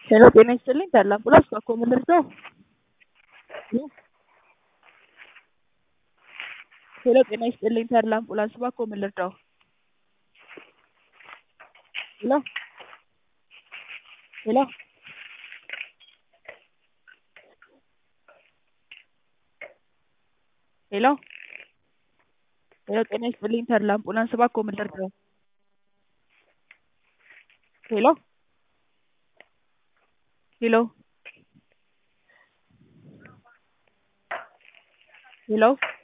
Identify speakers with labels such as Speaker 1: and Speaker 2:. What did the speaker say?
Speaker 1: ሄሎ ጤና ይስጥልኝ ታላ አምቡላንስ ባክዎ ምን ልርዳው? ሄሎ ጤና ይስጥልኝ ታላ አምቡላንስ ባክዎ ምን ልርዳው? ሄሎ ሄሎ ሄሎ ሄሎ ጤና ይስጥልኝ ታላ አምቡላንስ ባክዎ ምን ልርዳው? ሄሎ ሄሎ ሄሎ